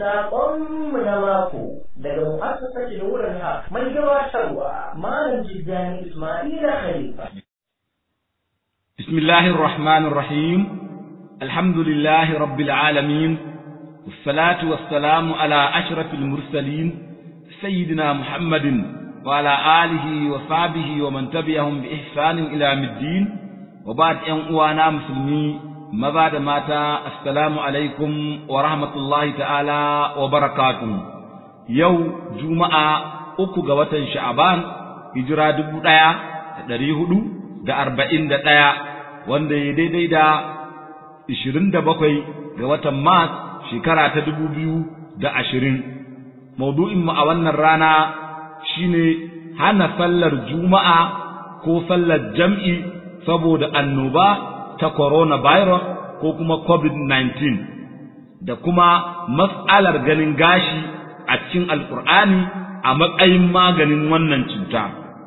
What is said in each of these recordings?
Saƙonmu na mako daga mu'assasar Nuran Haq mai gabatarwa Malam Jiddani Ismaila Khalifa. بسم الله الرحمن الرحيم الحمد لله رب العالمين والصلاة والسلام على أشرف المرسلين سيدنا محمد وعلى آله وصحبه ومن تبعهم بإحسان إلى يوم الدين وبعد أن أوانا مسلمي ماذا ماتا السلام عليكم ورحمة الله تعالى وبركاته يو جمعة أكو قوة شعبان هجرة دبو دايا دريه da arba'in da ɗaya wanda ya daidai da ishirin da bakwai ga watan mars shekara ta dubu biyu da ashirin maudu'inmu a wannan rana shine hana sallar juma'a ko sallar jam'i saboda annoba ta coronavirus ko kuma covid-19 da kuma mas'alar ganin gashi a cikin alkur'ani a matsayin maganin wannan cuta.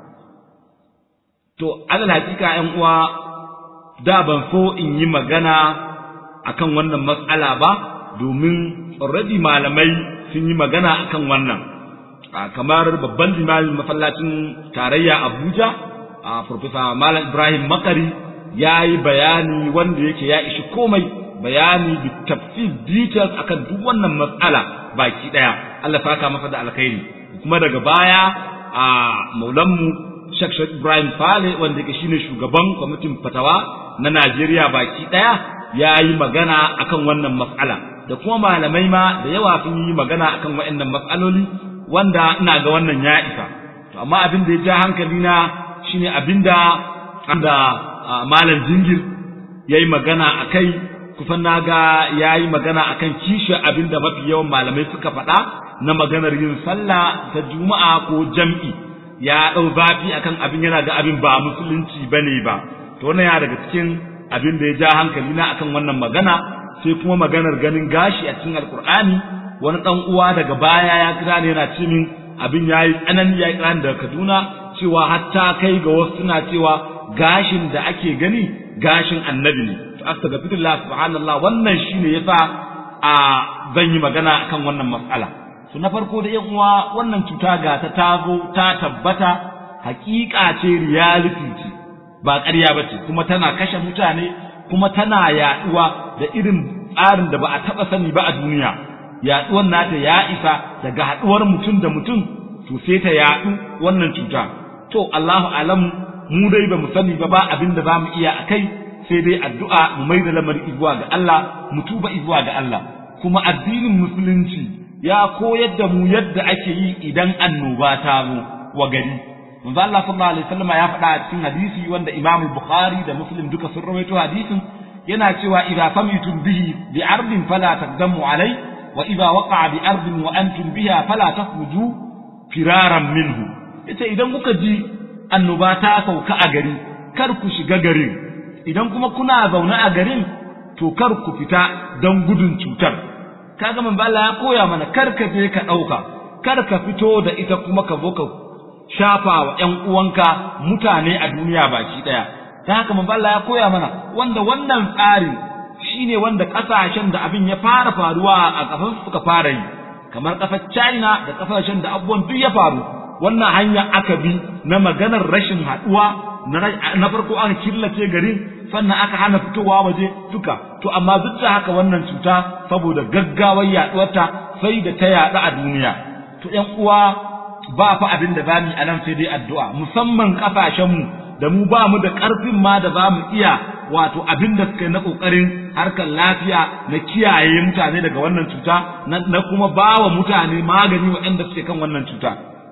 To, alal hakika ‘yan uwa, da ban so in yi magana akan wannan matsala ba, domin already malamai sun yi magana akan wannan. Kamar babban limamin masallacin tarayya Abuja, a Profesa Malam Ibrahim Makari ya yi bayani wanda yake ya ishi komai bayani da tafsir details akan duk wannan matsala baki ɗaya. Allah saka masa da alkhairi. Kuma daga baya a maulanmu Sheikh Sheikh Ibrahim Fale wanda yake shine shugaban kwamitin fatawa na Najeriya baki daya ya yi magana akan wannan mas'ala da kuma malamai ma da yawa sun yi magana akan waɗannan mas'aloli wanda ina ga wannan ya isa to amma abin da ya ja hankali na shine abinda da malam Jingir yayi magana akai kusan naga yayi magana akan kishi abinda mafi yawan malamai suka faɗa na maganar yin sallah ta juma'a ko jam'i ya ɗau zafi akan abin yana ga abin ba musulunci ba ne ba to wannan ya daga cikin abin da ya ja hankali na akan wannan magana sai kuma maganar ganin gashi a cikin alkur'ani wani ɗan uwa daga baya ya kira ne yana ce min abin ya yi tsanani ya yi daga kaduna cewa hatta kai ga wasu suna cewa gashin da ake gani gashin annabi ne to astaghfirullah subhanallah wannan shine yasa a zan yi magana akan wannan mas'ala to na farko da yan uwa wannan cuta ga ta tazo ta tabbata hakika ce reality ce ba ƙarya ba ce kuma tana kashe mutane kuma tana yaduwa da irin tsarin da ba a taɓa sani ba a duniya yaduwar nata ya isa daga haɗuwar mutum da mutum to sai ta yaɗu wannan cuta to Allahu alam mu dai ba mu sani ba ba abin da za mu iya a kai sai dai addu'a mu mai da lamarin izuwa ga Allah mu tuba izuwa ga Allah kuma addinin musulunci ya koyar da mu yadda ake yi idan annoba ta zo wa gari manzo Allah sallallahu alaihi wasallam ya faɗa a cikin hadisi wanda Imam Bukhari da Muslim duka sun rawaito hadisin yana cewa idza samitum bihi bi ardin fala taqdamu alai wa idza waqa'a bi ardin wa antum biha fala takhruju firaran minhu yace idan kuka ji annoba ta sauka a gari kar ku shiga garin idan kuma kuna zaune a garin to kar ku fita don gudun cutar kaga manzo Allah ya koya mana kar ka je ka dauka kar ka fito da ita kuma ka zo ka shafa wa ƴan uwanka mutane a duniya baki daya ta haka manzo Allah ya koya mana wanda wannan tsari shine wanda kasashen da abin ya fara faruwa a kafin suka fara yi kamar kasar China da kasashen da abubuwan duk ya faru wannan hanya aka bi na maganar rashin haduwa na farko an killace garin sannan aka hana fitowa waje duka to amma duk da haka wannan cuta saboda gaggawar yaduwarta sai da ta yadu a duniya to ƴan uwa ba fa abin da zamu a nan sai dai addu'a musamman kasashen mu da mu ba mu da karfin ma da zamu iya wato abin da suka yi na kokarin harkar lafiya na kiyaye mutane daga wannan cuta na kuma bawa mutane magani waɗanda suke kan wannan cuta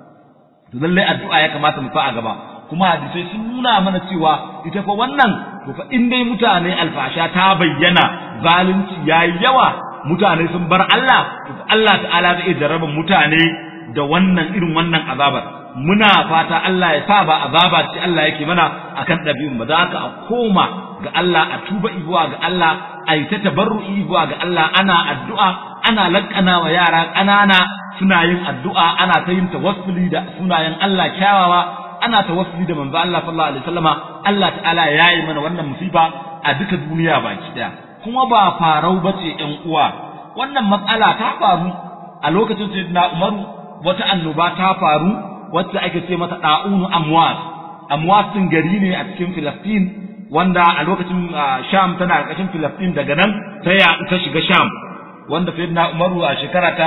to lallai addu'a ya kamata mu fa a gaba kuma hadisai sun nuna mana cewa ita fa wannan to fa in dai mutane alfasha ta bayyana zalunci yayi yawa mutane sun bar Allah to Allah ta'ala zai jarraba mutane da wannan irin wannan azabar muna fata Allah ya sa ba azaba ce Allah yake mana akan ɗabi'un ba za ka a koma ga Allah a tuba ibuwa ga Allah a yi ta tabarru'i ibuwa ga Allah ana addu'a ana lakkana wa yara ƙanana suna yin addu'a ana ta yin tawassuli da sunayen Allah kyawawa ana tawassuli da manzo Allah sallallahu alaihi wasallama Allah ta'ala ya yi mana wannan musiba a duka duniya baki daya kuma ba farau bace ƴan uwa wannan matsala ta faru a lokacin sayyidina Umaru wata annoba ta faru wacce ake ce mata da'unu amwas amwas din gari ne a cikin Filistin wanda a lokacin Sham tana ƙarƙashin Filistin daga nan ta yaɗu ta shiga Sham wanda sayyidina Umaru a shekara ta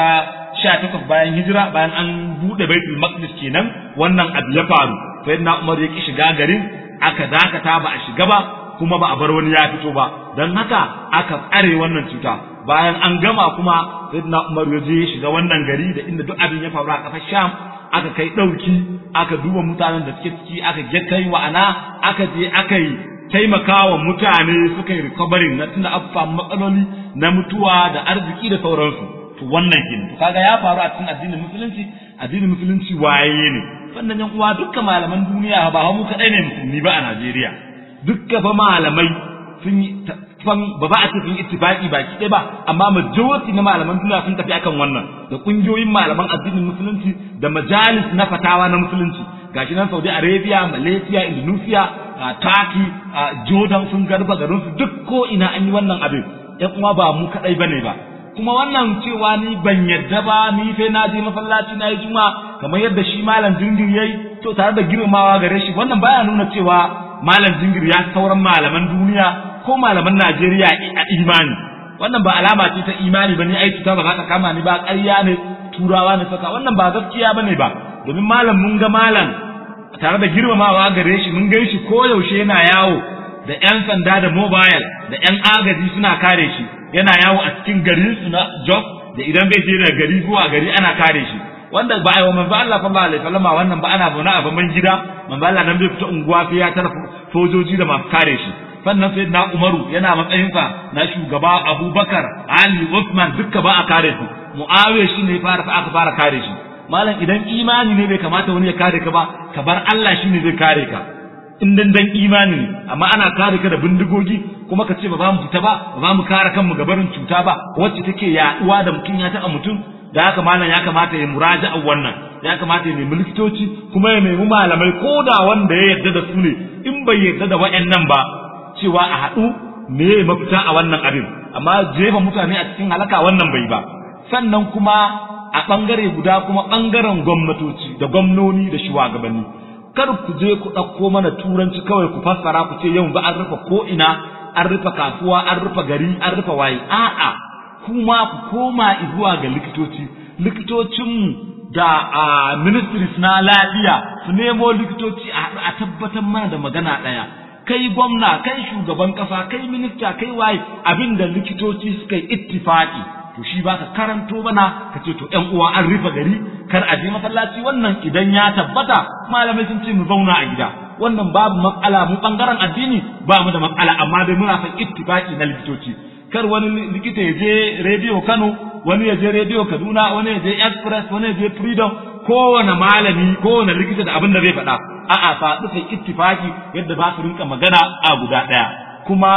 18 bayan hijira bayan an bude Baitul Maqdis kenan wannan abu ya faru sayyidina Umar ya ki shiga garin aka dakata ba a shiga ba kuma ba a bar wani ya fito ba don haka aka tsare wannan cuta bayan an gama kuma sayyidina Umar ya je ya shiga wannan gari da inda duk abin ya faru a ƙasar Sham aka kai ɗauki aka duba mutanen da suke ciki aka kai wa'ana aka je aka yi taimakawa mutane suka yi recovering na tunda an samu matsaloli na mutuwa da arziki da sauransu to wannan kin to kaga ya faru a cikin addinin musulunci addinin musulunci waye ne wannan yan uwa dukkan malaman duniya ba mu kadai ne musulmi ba a Najeriya dukkan fa malamai sun yi fan ba ba a ce sun yi ittifaqi baki ɗaya ba amma majority na malaman duniya sun tafi akan wannan da kungiyoyin malaman addinin musulunci da majalis na fatawa na musulunci gashi nan Saudi Arabia Malaysia Indonesia Turkey Jordan sun garba garin su duk ko ina an yi wannan abin yan uwa ba mu kadai bane ba kuma wannan cewa ni ban yadda ba ni sai na je masallaci na yi juma kamar yadda shi malam jingir yayi to tare da girmamawa gare shi wannan baya nuna cewa malam jingir ya sauran malaman duniya ko malaman Najeriya a imani wannan ba alama ce ta imani bane ai cuta ba za ta kama ni ba ƙarya ne turawa ne saka wannan ba gaskiya bane ba domin malam mun ga malam tare da girmamawa gare shi mun gan shi koyaushe yana yawo da 'yan sanda da mobile da 'yan agaji suna kare shi yana yawo a cikin garin su na Jos da idan bai je daga gari zuwa gari ana kare shi wanda ba a yi wa manzo Allah sallallahu alaihi wasallam wannan ba ana zaune a baban gida manzo Allah nan bai fita unguwa sai ya tara sojoji da masu kare shi sannan sai na Umaru yana matsayinsa na shugaba Abubakar Ali Uthman dukka ba a kare su Muawiya shine fara aka fara kare shi malam idan imani ne bai kamata wani ya kare ka ba ka bar Allah shine zai kare ka in dan dan imani ne amma ana kare ka da bindigogi kuma ka ce ba za mu fita ba ba za mu kare kanmu ga barin cuta ba wacce take yaduwa da mutum ya taɓa mutum da haka malam ya kamata ya muraja a wannan ya kamata ya nemi likitoci kuma ya nemi malamai ko da wanda ya yarda da su ne in bai yarda da wa'annan ba cewa a haɗu me mafita a wannan abin amma jefa mutane a cikin halaka wannan bai ba sannan kuma a ɓangare guda kuma ɓangaren gwamnatoci da gwamnoni da shugabanni kar ku je ku ɗauko mana turanci kawai ku fassara ku ce yau ba an rufe ko ina an rufe kasuwa an rufe gari an rufe waye a'a kuma ku koma zuwa ga likitoci likitocinmu da a ministries na lafiya su nemo likitoci a tabbatar mana da magana ɗaya kai gwamna kai shugaban ƙasa kai minista kai waye abinda likitoci suka yi ittifaki to shi ba ka karanto mana ka ce to ƴan uwa an rufe gari kar a je masallaci wannan idan ya tabbata malamai sun ce mu zauna a gida wannan babu matsala mu bangaren addini ba mu da matsala amma dai muna son ittifaki na likitoci kar wani likita ya je rediyo Kano wani ya je rediyo Kaduna wani ya je Express wani ya je Freedom kowane malami kowane likita da abin da zai faɗa a'a faɗi sai ittifaki yadda ba su rinka magana a guda ɗaya kuma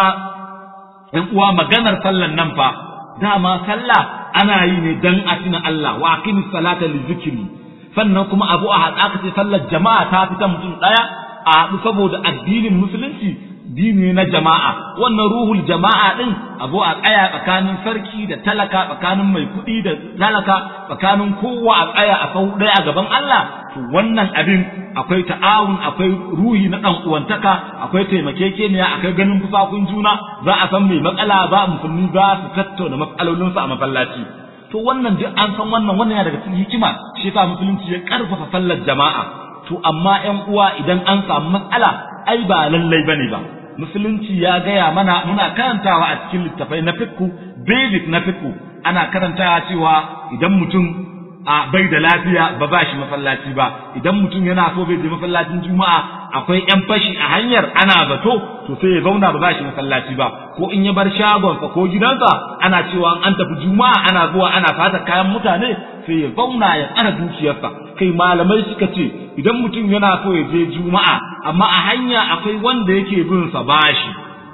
ƴan uwa maganar sallan nan fa dama sallah ana yi ne dan a tuna Allah wa aqimis salata li zikri sannan kuma abu a haɗa ka ce sallar jama'a ta fita mutum ɗaya a haɗu saboda addinin musulunci dini na jama'a wannan ruhul jama'a din abu a tsaya tsakanin sarki da talaka tsakanin mai kuɗi da talaka tsakanin kowa a tsaya a sau ɗaya a gaban Allah to wannan abin akwai ta'awun akwai ruhi na ɗan uwantaka akwai taimakekeniya akwai ganin fusakun juna za a san mai matsala ba musulmi za su tattauna matsalolinsu a masallaci to wannan duk an san wannan wannan yana daga cikin hikima shi yasa musulunci ya karfafa sallar jama'a to amma ƴan uwa idan an samu matsala ai ba lallai bane ba musulunci ya gaya mana muna karantawa a cikin littafai na fikku basic na fikku ana karantawa cewa idan mutum a bai da lafiya ba ba shi masallaci ba idan mutum yana so bai je masallacin juma'a akwai yan fashi a hanyar ana zato to sai ya zauna ba ba shi masallaci ba ko in ya bar shagonsa ko gidansa ana cewa an tafi juma'a ana zuwa ana fata kayan mutane sai ya zauna ya tsara dukiyarsa kai malamai suka ce idan mutum yana so ya je juma'a amma a hanya akwai wanda yake bin sa bashi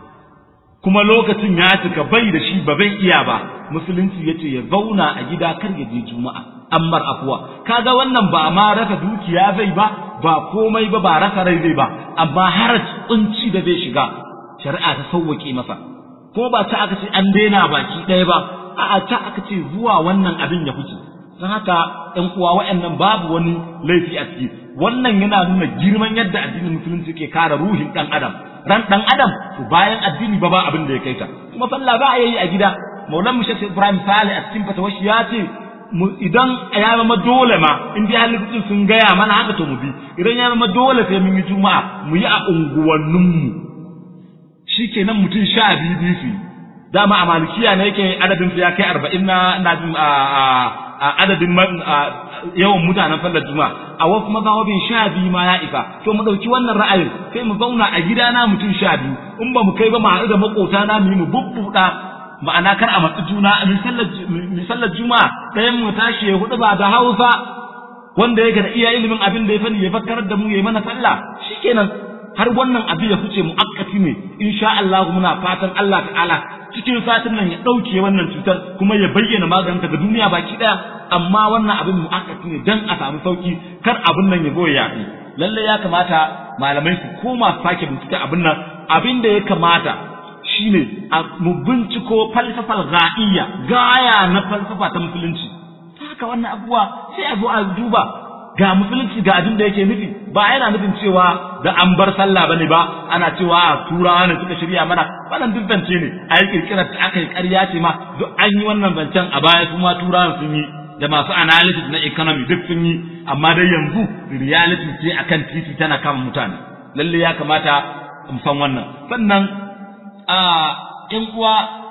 kuma lokacin ya cika bai da shi ba bai iya ba musulunci yace ya zauna a gida kar ya je juma'a ammar afuwa kaga wannan ba ma rasa dukiya zai ba ba komai ba ba rasa rai zai ba amma har kunci da zai shiga shari'a ta sauwake masa ko ba ta aka ce an daina baki ɗaya ba a'a ta aka ce zuwa wannan abin ya fice don haka ƴan uwa waɗannan babu wani laifi a ciki wannan yana nuna girman yadda addinin musulunci ke kare ruhin ɗan adam ran ɗan adam to bayan addini ba ba abin da ya kai ta kuma sallah ba a yi a gida maulan mushe ibrahim sale a cikin fatawashi ya ce idan ya zama dole ma in dai halittun sun gaya mana haka to mu bi idan ya zama dole sai mun yi juma'a mu yi a unguwanninmu shikenan mutum sha biyu biyu su dama a malikiya ne yake adadin su ya kai arba'in na ina jin a adadin yawan mutanen fallar juma'a a wasu mazhabin sha biyu ma ya isa to mu ɗauki wannan ra'ayin sai mu zauna a gidana mutum sha biyu in ba mu kai ba mu haɗu da maƙota na mu yi mu bubbuɗa ma'ana kar a matsi juna misallar juma'a ɗayan mu tashi ya hudu ba da hausa wanda yake da iya ilimin abin da ya fani ya fakkarar da mu ya yi mana sallah shikenan har wannan abin ya fice mu'akkati ne insha Allah muna fatan Allah ta'ala cikin satin nan ya ɗauke wannan cutar kuma ya bayyana maganinta ga duniya baki ɗaya amma wannan abin mu'akkati ne dan a samu sauki kar abin nan ya zo ya yaɗu lalle ya kamata malamai su koma su sake bincike abin nan abin da ya kamata shine a mu binciko falsafal ga'iyya gaya na falsafa ta musulunci haka wannan abubuwa sai a zo a duba ga musulunci ga abin da yake nufi ba yana nufin cewa da an bar sallah bane ba ana cewa a turawa ne suka shirya mana wannan duk zance ne a yi kirkirar ta aka yi ƙarya ce ma duk an yi wannan zancen a baya kuma turawan sun yi da masu analysis na economy duk sun yi amma dai yanzu reality ce akan titi tana kama mutane lalle ya kamata mu san wannan sannan a ƴan uwa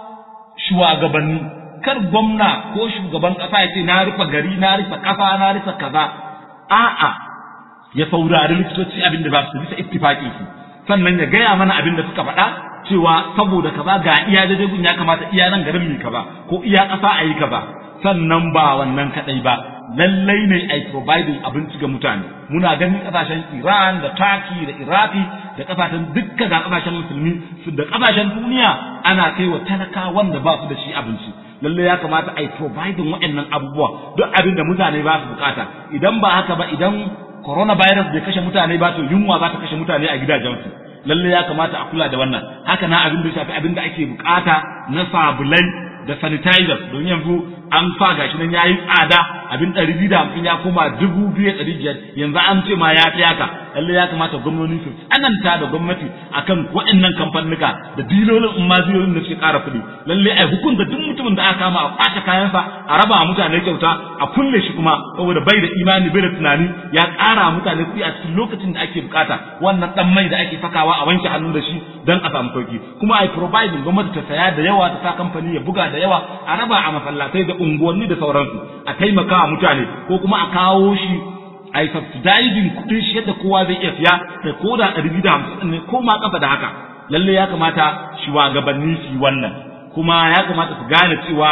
shugabanni kar gwamna ko shugaban ƙasa ya ce na rufe gari na rufe ƙasa na rufe kaza a'a ya saurari likitoci abin da ba su bisa ittifaqin su sannan ya gaya mana abin da suka faɗa cewa saboda kaza ga iya daidai ya kamata iya nan garin mi kaza ko iya ƙasa a yi kaza sannan ba wannan kadai ba lallai ne ai providing abinci ga mutane muna ganin kasashen Iran da Turkey da Iraki da kasashen dukkan ga kasashen musulmi da kasashen duniya ana kai wa talaka wanda ba su da shi abinci lalle ya kamata ai providing waɗannan abubuwa duk abin da mutane ba su bukata idan ba haka ba idan coronavirus bai kashe mutane ba to yunwa za ta kashe mutane a gidajensu lalle ya kamata a kula da wannan haka na abin da shafi abin da ake bukata na sabulai da sanitizers don yanzu an sa gashi nan yayi tsada abin ɗari biyu da hamsin ya koma dubu biyu ɗari biyar yanzu an ce ma ya fi haka lalle ya kamata gwamnoni su tsananta da gwamnati akan waɗannan kamfanuka da dilolin in ma dilolin da suke ƙara kuɗi lalle ai hukunta duk mutumin da aka kama a kwace kayansa a raba wa mutane kyauta a kulle shi kuma saboda bai da imani bai da tunani ya ƙara mutane kuɗi a cikin lokacin da ake bukata wannan ɗan mai da ake sakawa a wanke hannu da shi don a samu sauki kuma ai providing gwamnati ta saya da yawa ta sa kamfani ya buga da yawa a raba a masallatai da unguwanni da sauransu a taimaka wa mutane ko kuma a kawo shi a yi subsidizing kuɗin shi yadda kowa zai iya siya da ko da ɗari biyu da hamsin ne ko ma ƙasa da haka lalle ya kamata shugabanni su yi wannan kuma ya kamata su gane cewa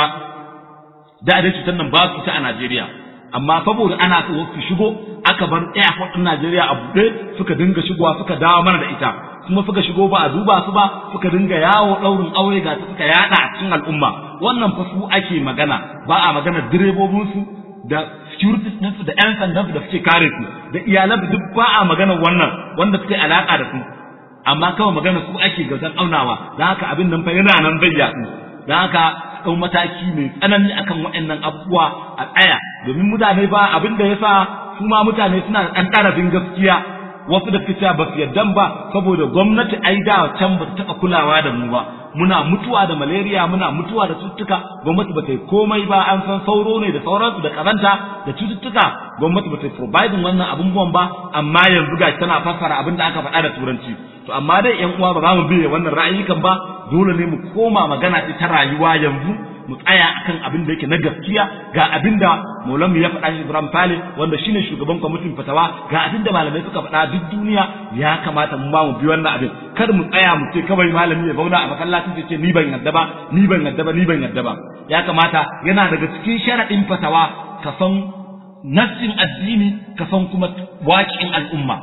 da dai cutar nan ba su ta a Najeriya amma saboda ana so su shigo aka bar airport ɗin Najeriya a buɗe suka dinga shigowa suka dawo mana da ita kuma suka shigo ba a duba su ba suka dinga yawo ɗaurin aure ga su suka yada a cikin al'umma wannan fa su ake magana ba a magana direbobinsu da securities ɗinsu da 'yan sandan da suke kare su da iyalan duk ba a magana wannan wanda suke alaka da su amma kawai magana su ake gautar aunawa don haka abin nan fa yana nan bai yaɗu don haka ɗau mataki mai tsanani akan waɗannan abubuwa a tsaya domin mutane ba abin da ya sa su ma mutane suna da ɗan ɗarafin gaskiya wasu da suka ba su yarda ba saboda gwamnati ai da can ba ta taɓa kulawa da mu ba muna mutuwa da malaria muna mutuwa da cututtuka gwamnati ba ta yi komai ba an san sauro ne da sauransu da karanta da cututtuka gwamnati ba ta yi providing wannan abubuwan ba amma yanzu gashi tana fassara abin da aka faɗa da turanci to amma dai yan uwa ba za mu biye wannan ra'ayikan ba dole ne mu koma magana ce ta rayuwa yanzu mu tsaya akan abin da yake na gaskiya ga abin da Maulana ya faɗa shi Ibrahim Fale wanda shine shugaban kwamitin fatawa ga abin da malamai suka faɗa duk duniya ya kamata mu ma mu bi wannan abin kar mu tsaya mu ce kawai malami ya zauna a masallacin ya ce ni ban yadda ba ni ban yadda ba ni ban yadda ba ya kamata yana daga cikin sharaɗin fatawa ka san nassin addini ka san kuma waƙin al'umma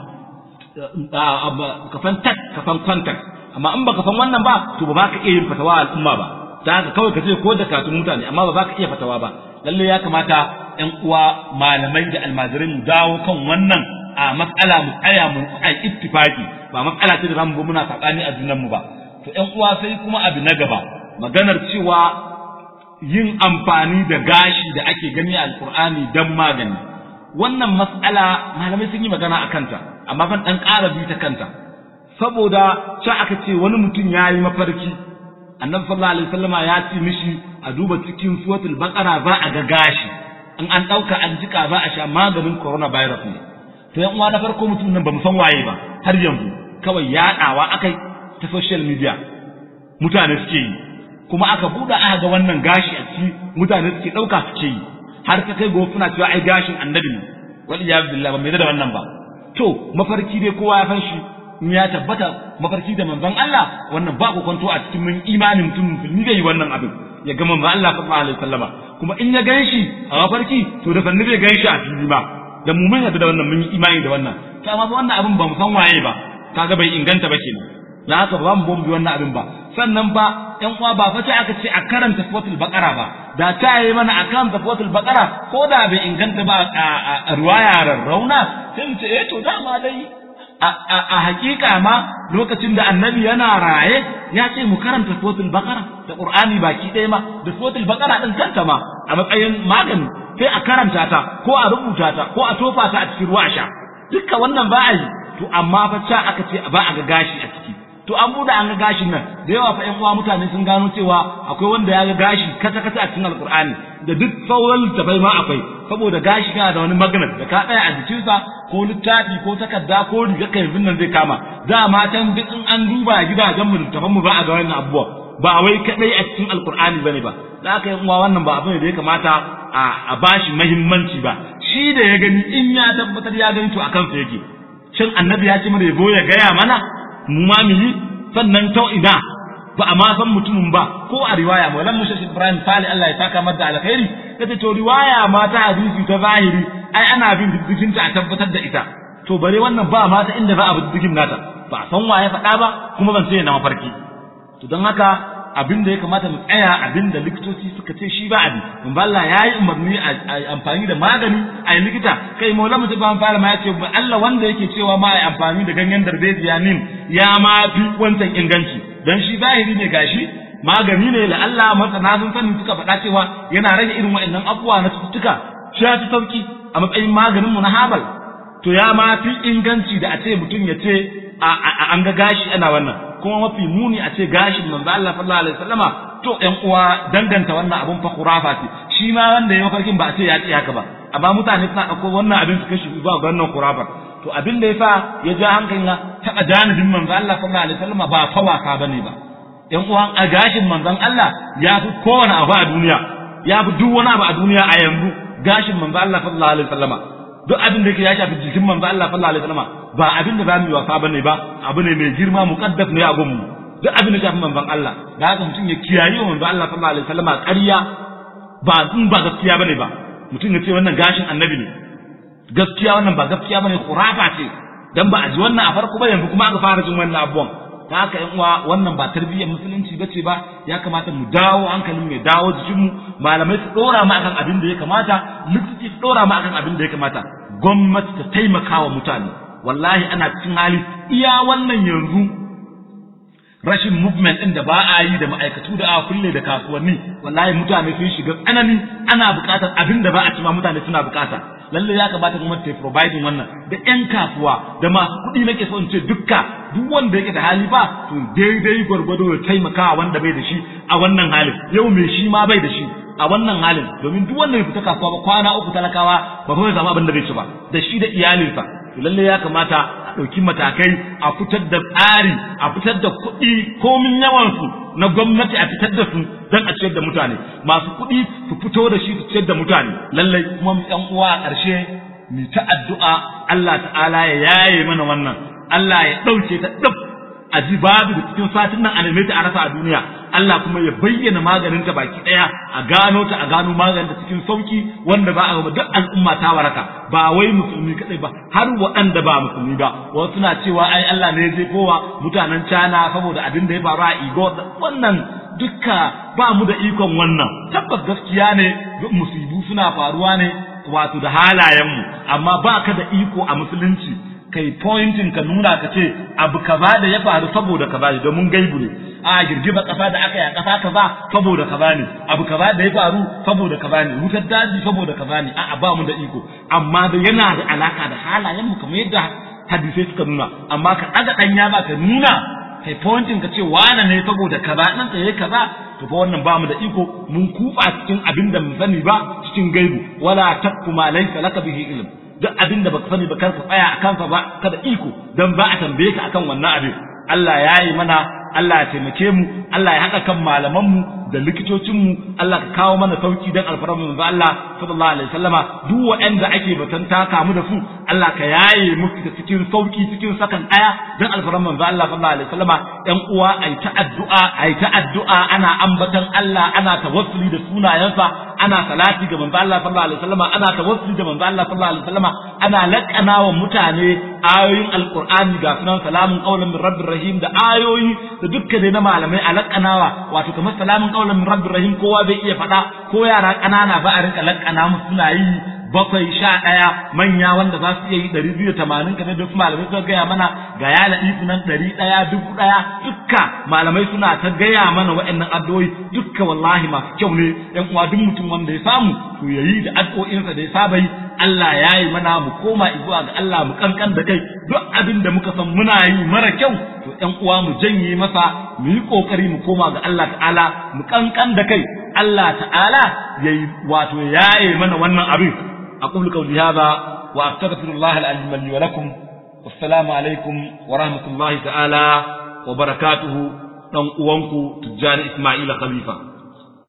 ka san tak ka san contact amma in baka san wannan ba to ba ka iya yin fatawa al'umma ba ta haka kawai ka ce ko da katun mutane amma ba za ka iya fatawa ba lalle ya kamata ƴan uwa malamai da almajirai mu dawo kan wannan a matsala mu tsaya mu ai ittifaki ba matsala ce da zamu ga muna sakani a junan mu ba to ƴan uwa sai kuma abu na gaba maganar cewa yin amfani da gashi da ake gani a alkur'ani don magani wannan mas'ala malamai sun yi magana a kanta amma ban ɗan ƙara bi ta kanta saboda ca aka ce wani mutum ya yi mafarki annabi sallallahu alaihi wasallama ya ce mishi a duba cikin suratul baqara za a ga gashi in an ɗauka an jika za a sha maganin coronavirus ne to yan uwa na farko mutum nan ba mu san waye ba har yanzu kawai yaɗawa akai ta social media mutane suke yi kuma aka buɗe aka ga wannan gashi a ciki mutane suke ɗauka suke yi har ta kai gobe suna cewa ai gashin annabi ne wal iyad billah ba mai da wannan ba to mafarki dai kowa ya san shi in ya tabbata mafarki da manzon Allah wannan ba ku kwanto a cikin mun imanin mutum musulmi zai yi wannan abin ya ga manzon Allah sallallahu alaihi wasallama kuma in ya ganshi a mafarki to da fanni bai ganshi a fili ba da mu mun da wannan mun yi imani da wannan to amma wannan abin ba mu san waye ba kaga bai inganta ba kenan na haka ba mu bombi wannan abin ba sannan ba ƴan uwa ba fa aka ce a karanta suratul baqara ba da ta yi mana a karanta suratul baqara ko da bai inganta ba a ruwaya rarrauna sai mu ce eh to dama dai a hakika ma lokacin da annabi yana raye ya ce mu karanta suratul baqara da qur'ani baki ɗaya ma da suratul baqara din kanta ma a matsayin magani sai a karanta ta ko a rubuta ta ko a tofa ta a cikin ruwa sha dukka wannan ba a yi to amma fa ca aka ce ba a ga gashi a ciki to an buɗe an ga gashin nan da yawa fa ƴan uwa mutane sun gano cewa akwai wanda ya ga gashi kata kata a cikin alqur'ani da duk sauran littafai ma akwai saboda gashi kana da wani magnet da ka tsaya a jikinsa ko littafi ko takarda ko riga kai nan zai kama da matan duk in an duba gidajen mu littafan mu ba a ga wannan abubuwa ba wai kadai a cikin alqur'ani bane ba da aka yi uwa wannan ba abin da ya kamata a bashi muhimmanci ba shi da ya gani in ya tabbatar ya gani to akan sa yake shin annabi ya ce mana ya zo ya gaya mana mu ma mu yi sannan ta ina ba a ma san mutumin ba ko a riwaya maulan musa ibrahim sali Allah ya saka mata alkhairi kace to riwaya ma ta hadisi ta zahiri ai ana bin diddigin ta a tabbatar da ita to bare wannan ba ma ta inda za a bi diddigin nata ba a san waye faɗa ba kuma ban sai na mafarki to don haka abin da ya kamata mu tsaya abin da likitoci suka ce shi ba abi mun ba Allah yayi umarni a amfani da magani a yi likita kai maula mutum ban fara ma ya ce Allah wanda yake cewa ma ai amfani da ganyen darbejiya nin ya ma fi wancan inganci dan shi zahiri ne gashi magani ne la Allah masana sun sani suka faɗa cewa yana rage irin waɗannan abubuwa na cututtuka shi ya fi sauki a matsayin maganin mu na habal to ya ma fi inganci da a ce mutum ya ce an ga gashi ana wannan kuma mafi muni a ce gashin manzo Allah sallallahu alaihi wasallama to ƴan uwa danganta wannan abun fa khurafa ce shi ma wanda ya mafarkin ba a ce ya ce haka ba amma mutane suna ɗauko wannan abin su kashi zuwa ga wannan khurafa to abin da yasa ya ja hankalin na taɓa janibin manzo Allah sallallahu alaihi wasallama ba fa wasa bane ba ƴan uwan a gashin manzon Allah ya fi kowane abu a duniya ya fi duk wani abu a duniya a yanzu gashin manzo Allah sallallahu alaihi wasallama duk abin da yake ya shafi jikin manzo Allah sallallahu alaihi wasallama ba abin da zamu yi wasa bane ba abu ne mai girma muqaddas ne a gunmu duk abin da shafi manzon Allah da haka mutum ya kiyaye manzo Allah sallallahu alaihi wasallama ƙarya ba in ba gaskiya bane ba mutum ya ce wannan gashin annabi ne gaskiya wannan ba gaskiya bane khurafa ce dan ba a ji wannan a farko ba yanzu kuma aka fara jin wannan abubuwan ta haka yan uwa wannan ba tarbiyyar musulunci bace ba ya kamata mu dawo hankalin mu ya dawo jikinmu malamai su dora mu akan abin da ya kamata likitoci su dora mu akan abin da ya kamata gwamnati ta taimaka wa mutane wallahi ana cikin hali iya wannan yanzu rashin movement din da ba a yi da ma'aikatu da aka kulle da kasuwanni wallahi mutane sun shiga tsanani ana buƙatar abin da ba a cima mutane suna buƙata lalle ya kamata gwamnati ta providing wannan da ƴan kasuwa da masu kuɗi nake so in ce dukka duk wanda yake da hali ba to daidai gwargwado ya taimaka wanda bai da shi a wannan halin yau mai shi ma bai da shi a wannan halin domin duk wanda ya fita kasuwa ba kwana uku talakawa ba fa zama abin da bai ci ba da shi da iyalinsa to lalle ya kamata a ɗauki matakai a fitar da tsari a fitar da kuɗi komin yawansu na gwamnati a fitar da su don a ciyar da mutane masu kuɗi su fito da shi su ciyar da mutane lallai kuma ƴan uwa a ƙarshe mu ta addu'a Allah ta'ala ya yaye mana wannan Allah ya ɗauke ta ɗab a ji babu da cikin satin nan a neme ta a rasa a duniya Allah kuma ya bayyana maganin ta baki ɗaya a gano ta a gano maganin ta cikin sauki wanda ba a ga duk al'umma ta waraka ba wai musulmi kadai ba har waɗanda ba musulmi ba wasu suna cewa ai Allah ne ya je kowa mutanen China saboda abin da ya faru a Igor wannan dukka ba mu da ikon wannan tabbas gaskiya ne duk musibu suna faruwa ne wato da halayenmu amma ba ka da iko a musulunci kai pointing ka nuna ka ce abu kaza da ya faru saboda kaza ne domin gaibu ne a girgiza kasa da aka yi a kasa kaza saboda kaza ne abu kaza da ya faru saboda kaza ne wutar daji saboda kaza ne a'a ba mu da iko amma da yana da alaka da halayen mu kamar yadda hadisai suka nuna amma ka daga danya ba ka nuna kai pointing ka ce wane ne saboda kaza nan ka yi kaza to fa wannan ba mu da iko mun kufa cikin abin da mu sani ba cikin gaibu wala takku ma laysa laka bihi ilm duk abin da baka sani ba kar ka tsaya a kansa ba kada iko dan ba a tambaye ka akan wannan abin Allah ya yi mana Allah ya taimake mu Allah ya haɗa kan malaman mu da likitocin mu Allah ka kawo mana sauki dan alfarmu manzo Allah sallallahu alaihi wasallama duk waɗanda ake batan taka mu da su Allah ka yaye musu da cikin sauki cikin sakan ɗaya dan alfarmu manzo Allah sallallahu alaihi wasallama ɗan uwa ai ta addu'a ai ta addu'a ana ambatan Allah ana tawassuli da sunayensa ana salati ga manzo Allah sallallahu alaihi wasallama ana tawassuli da manzo Allah sallallahu alaihi wasallama ana laƙana wa mutane ayoyin alqur'ani ga sunan salamun qaulan min rabbir rahim da ayoyi da dukkan na malamai a laƙanawa wato kamar salamun qaulan min rabbir rahim kowa bai iya faɗa ko yara ƙanana ba a rinka laƙana musu suna yi bakwai sha ɗaya manya wanda za su iya yi ɗari biyu da tamanin kamar da su malamai suka gaya mana ga ya laɗi nan ɗari ɗaya dubu ɗaya dukka malamai suna ta gaya mana waɗannan addu'o'i dukka wallahi masu kyau ne ƴan uwa duk mutum wanda ya samu to ya yi da addu'o'insa da ya saba yi Allah ya yi mana mu koma zuwa ga Allah mu kankan da kai duk abin da muka san muna yi mara kyau to ƴan uwa mu janye masa mu yi kokari mu koma ga Allah ta'ala mu kankan da kai Allah ta'ala yayi wato yaye mana wannan abin أقول قولي هذا وأستغفر الله العظيم لي ولكم والسلام عليكم ورحمة الله تعالى وبركاته نوم أوانكو تجاني إسماعيل خليفة